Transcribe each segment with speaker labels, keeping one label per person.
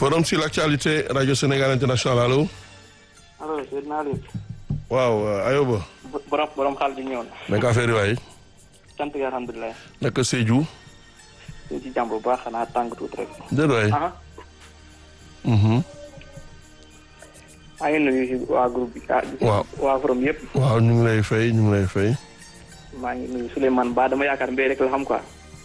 Speaker 1: forum sur l'actualité radio Sénégal international allo.
Speaker 2: allo sëñ naa leen.
Speaker 1: waaw Ayoba.
Speaker 2: borom borom xaal di ñëw na.
Speaker 1: naka affaire yi waay.
Speaker 2: sant yi alhamdulilah.
Speaker 1: naka Sédhiou.
Speaker 2: ñu ci jàmm bu baax xanaa tàng tuuti rek.
Speaker 1: déedéet waay.
Speaker 2: ah. maa ngi nuyu waa groupe bi.
Speaker 1: waaw
Speaker 2: waa forum yëpp.
Speaker 1: waaw ñu ngi lay fay ñu ngi lay fay.
Speaker 2: maa ngi nuyu Souleymane Ba dama yaakaar mbéy rek la xam quoi.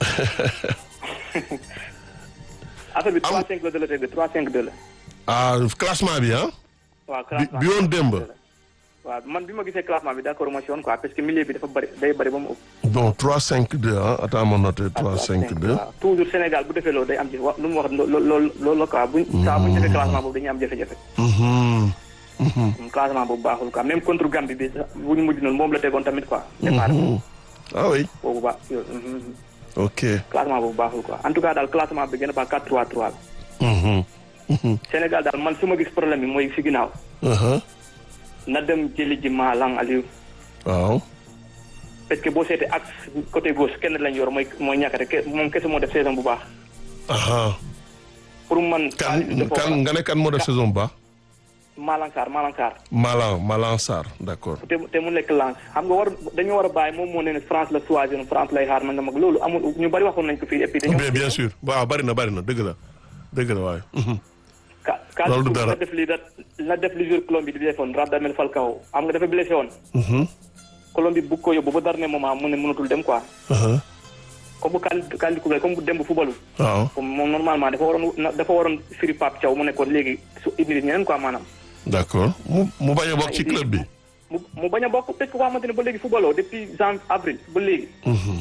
Speaker 2: affaire bi 3 5 2 la teg 3 5 2 la.
Speaker 1: ah classement bi ah.
Speaker 2: waaw
Speaker 1: bi
Speaker 2: classement
Speaker 1: bi woon démb.
Speaker 2: waaw man bi ma gisee classement bi d'accord ma si woon quoi parce que milieu bi dafa bëri day bëri ba mu ëpp.
Speaker 1: bon 3 5 2 ah attends ma noté 3 5 2.
Speaker 2: waaw toujours Sénégal bu defee loolu day am ci wa lu mu wax loolu loolu loolu la quoi buñ. saa buñ defee classement boobu dañuy am jafe-jafe.
Speaker 1: Mhm. Mhm.
Speaker 2: classement boobu baaxul quoi même contre Gambie bi sax bu ñu mujj noonu moom la tegoon tamit quoi. départ
Speaker 1: Mhm. ah oui
Speaker 2: boobu baax yooyu.
Speaker 1: ok.
Speaker 2: classement boobu baaxul quoi en tout cas daal classement bi gën a baax 4 3 3 la.
Speaker 1: Mhm. Mhm.
Speaker 2: Sénégal daal man su ma gis problème bi mooy si ginnaaw.
Speaker 1: Uh-huh.
Speaker 2: na dem jëli ji Malang Aliou.
Speaker 1: waaw.
Speaker 2: parce que boo seetee axe côté gauche kenn lañ yor mooy mooy ñàkkate ke moom kese moo def saison bu baax.
Speaker 1: aha
Speaker 2: pour man.
Speaker 1: kan kan nga ne kan moo def saison ba.
Speaker 2: Malang Sarr Malang Sarr.
Speaker 1: Malang Malang Sarr d'accord.
Speaker 2: te te mu nekk lance xam nga war dañoo war a bàyyi moom moo ne ne France la choisir France lay xaar nanga mag loolu amul ñu bari waxoon nañ ko fii et puis dañoo
Speaker 1: bien bien sûr waaw bari na bari na dëgg la dëgg la waaye. Mhm.
Speaker 2: ka ka
Speaker 1: Loolu du dara.
Speaker 2: la def li da la def li jour Colombie di defoon Radamel Falcao am nga dafa blessé woon
Speaker 1: Mhm.
Speaker 2: Colombie bugg ko yóbbu ba dernier moment mu ne mënatul dem quoi
Speaker 1: Uh-huh.
Speaker 2: comme bu kal kali kubé comme bu dem bu fubalu
Speaker 1: waaw
Speaker 2: comme moom normalement dafa waroon na- dafa waroon firi Pape Thiaw mu nekkoon léegi su indi ñeneen quoi maanaam
Speaker 1: d'accord mu mu bañ a bokk ci club bi.
Speaker 2: mu mu bañ a bokk parce que koo xamante ne ba léegi fubaloo depuis janvier avril ba léegi
Speaker 1: Mhm.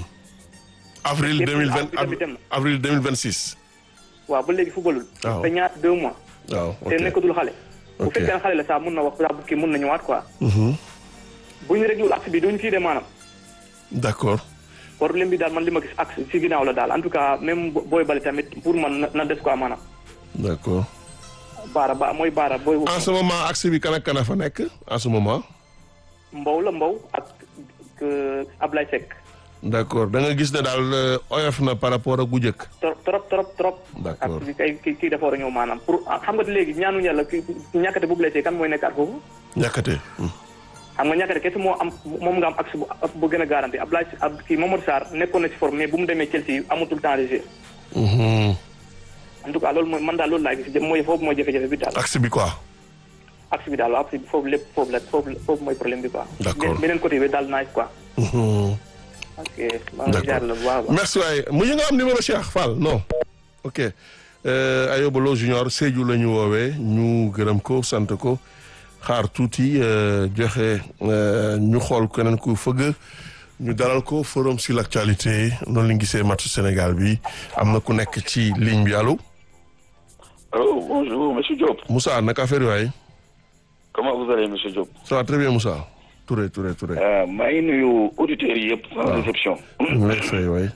Speaker 1: avril
Speaker 2: Yëpp
Speaker 1: deux mille vingt
Speaker 2: bi tamit dem na.
Speaker 1: avril deux mille vingt six.
Speaker 2: waaw ba léegi fubalul
Speaker 1: Waaw.
Speaker 2: te ñaar deux mois
Speaker 1: waaw
Speaker 2: te
Speaker 1: ok
Speaker 2: nekkatul xale bu
Speaker 1: Ok.
Speaker 2: fekkee ne xale la saa mun na wax saa bu kii mun na ñëwaat quoi
Speaker 1: Mhm.
Speaker 2: bu ñu réglul axe bi duñ fii de maanaam
Speaker 1: d'accord
Speaker 2: problème bi daal man li ma gis axe si ginnaaw la daal en tout cas même bo- booy bale tamit pour man na- na des quoi maanaam
Speaker 1: d'accord
Speaker 2: baara ba mooy baara booy
Speaker 1: en ce moment axe bi kan ak kan a fa nekk en ce moment.
Speaker 2: mbow la mbow ak euh, Ablaye Seck
Speaker 1: d'accord da nga gis ne daal euh, oyof na par rapport ak bu njëkk.
Speaker 2: trop trop trop trop
Speaker 1: D'accord.
Speaker 2: ak bi kay kii kii dafa war a ñëw maanaam pour ah, xam nga léegi ñaanu yàlla ki ñàkkate bu blessé kan mooy nekkaat foofu
Speaker 1: ñàkkate.
Speaker 2: xam nga ñàkkate kese moo am moom nga am axe bu bu gën a garanti Ablaye ab kii Mamadou Sarr nekkoon na si forme mais bu mu demee Chelsea amatul temps de jeu
Speaker 1: Mhm.
Speaker 2: en tout cas loolu mooy man daal loolu laa gis mooy foofu mooy jafe-jafe bi daal
Speaker 1: axe bi quoi.
Speaker 2: axe bi daal waaw axe bi foofu lépp foofu la foofu la- foofu mooy problème bi quoi.
Speaker 1: D'accord.
Speaker 2: beneen beneen côté bi daal nice quoi.
Speaker 1: Mhm.
Speaker 2: ok maa ngi jaar la bu baax a baax.
Speaker 1: merci waaye mu ñu nga am numéro Cheikh Fall non ok euh, Ayoba Lo Junior Sédhiou la ñu woowee ñu gërëm ko sant ko xaar tuuti euh, joxe euh, ñu xool keneen ku fëgg ñu dalal ko forum sur l'actualité noonu la ñu gisee match Sénégal bi am na ku nekk ci ligne bi allo
Speaker 3: Allô, bonjour, monsieur Diop.
Speaker 1: Moussa naka affaire yi waay
Speaker 3: Comment vous allez, monsieur Diop
Speaker 1: ça va très bien Moussa Touré Touré Touré
Speaker 3: euh, maa ngi nuyu auditeurs yi yëpp sans exception.
Speaker 1: ñu ngi lay fay waay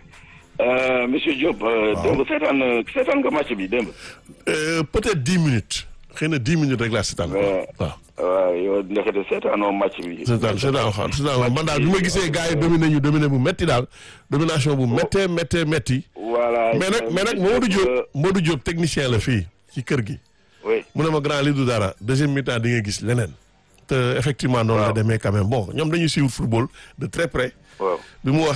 Speaker 3: Euh, monsieur Diop, euh, démb seetaan seetaan nga match bi démb.
Speaker 1: Euh, peut-être dix minutes xëy na dix minutes rek laa seetaan
Speaker 3: Ouais.
Speaker 1: waaw
Speaker 3: waaw yow ndekete seetaanoo match bi.
Speaker 1: seetaan seetaan xam seetaan man daal bi ma gisee gars yi dominé ñu dominé bu metti daal domination bu méttee méttee métti
Speaker 3: voilà.
Speaker 1: mais nag mais nag Modou Diop Modou Diop technicien la fii ci kër gi
Speaker 3: oui.
Speaker 1: mu ne ma grand li du dara deuxième mi-temps di nga gis leneen te effectivement noonu la
Speaker 3: Waaw.
Speaker 1: demee quand même bon ñoom dañuy suivre football de très près
Speaker 3: waaw.
Speaker 1: bi mu wax